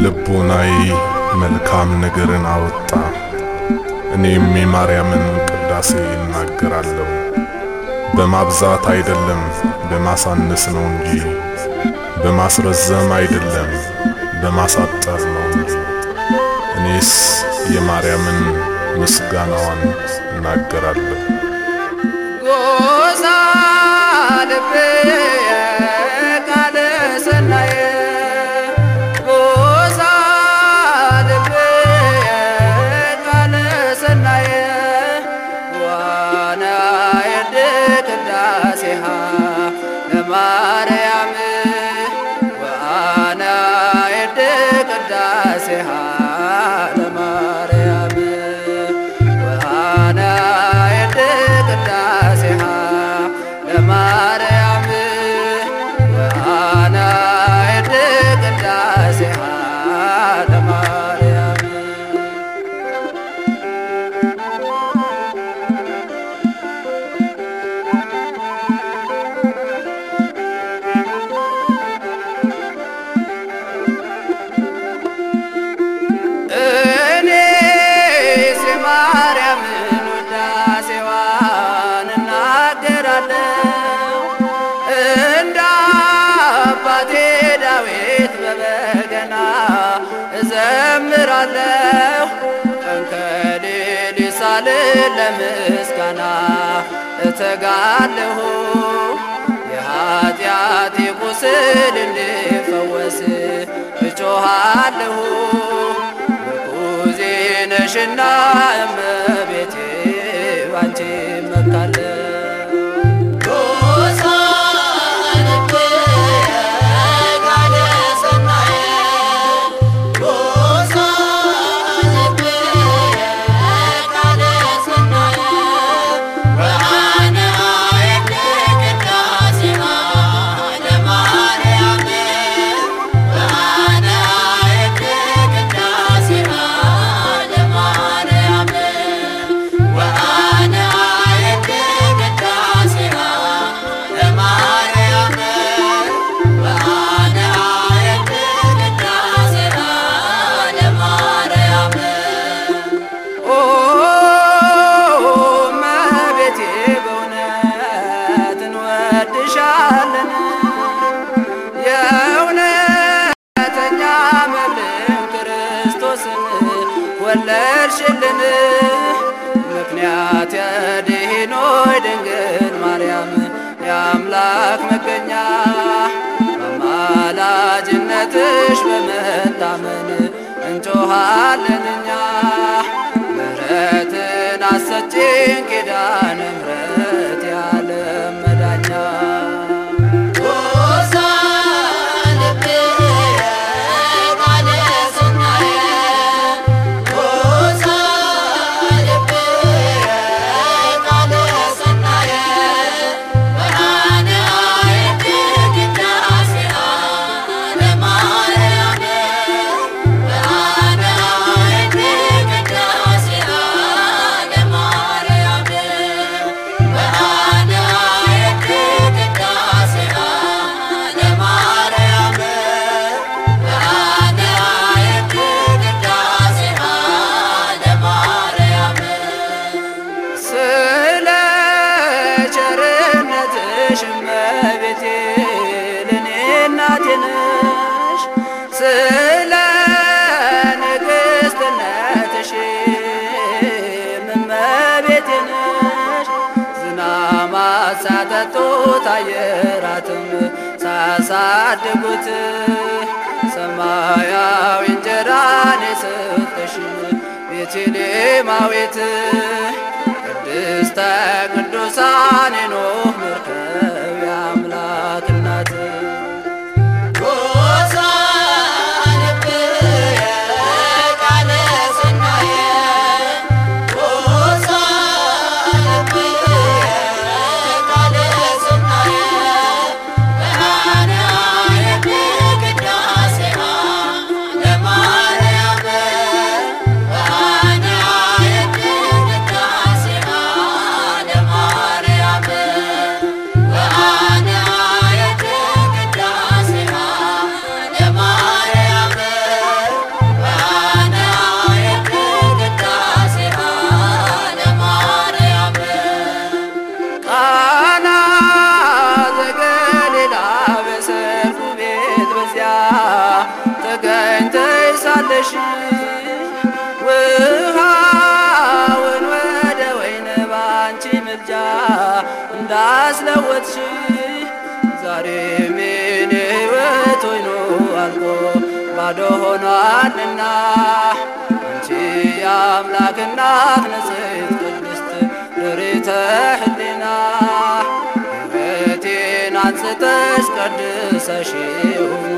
ከልቦናዬ መልካም ነገርን አወጣ። እኔም የማርያምን ቅዳሴ እናገራለሁ። በማብዛት አይደለም በማሳነስ ነው እንጂ፣ በማስረዘም አይደለም በማሳጠር ነው እንጂ። እኔስ የማርያምን ምስጋናዋን እናገራለሁ። ጎሳ ልብየ ቃለ ሰናየ ጎሳ ልብየ ቃለ ሰናየ ዋና የድ ቅዳሴሃ ለማርያም ዋና የድ ቅዳሴሃ ለማርያም ዋና የድ ቅዳሴሃ ለማርያም ዋና የድ ቅዳሴሃ ለማርያም እኔስ የማርያምን ውዳሴዋን እናገራለሁ እንደ አባቴ ዳዊት በበገና እዘምራለሁ ቀን ከሌሊት ሳልል ለምስጋና እተጋለሁ የኃጢአቴ ቁስል እንዲፈወስ እጮኻለሁ ምርኩዜ ነሽና እመቤቴ ባንቺ እመካለሁ። ኦ እመቤቴ በእውነት እንወድሻለን የእውነተኛ መብልን ክርስቶስን ወለድሽልን ምክንያት የድኅኖች ድንግል ማርያም የአምላክ መገኛ በአማላጅነትሽ በመታመን እንጮኻለን እኛ ምሕረትን አሰጪን ኪዳነ ምሕረት የዓለም መዳኛ ስለ ቸርነትሽ እመቤቴ ለኔ እናቴ ነሽ ስለ ንግሥትነትሽ እመቤቴ ነሽ ዝናማት ሳጠጡት አየራትም ሳያሳድጉት ሰማያዊ እንጀራን የሰጠሽን ቤተልሔማዊት ቅድስተ ቅዱሳን የኖህ መርከብ የአምላክ እናት ለማርያም ትለውጫለሽ ውሃውን ወደ ወይን ባንቺ ምልጃ እንዳስለወጥሽ ዛሬም የኔ ሕይወት ወይኑ አልቆ ባዶ ሆኗልና አንቺ የአምላክ እናት ንጽሕት ቅድስት ድሪተ ሕሊና ሕይወቴን አንጽተሽ ቀድሰሽው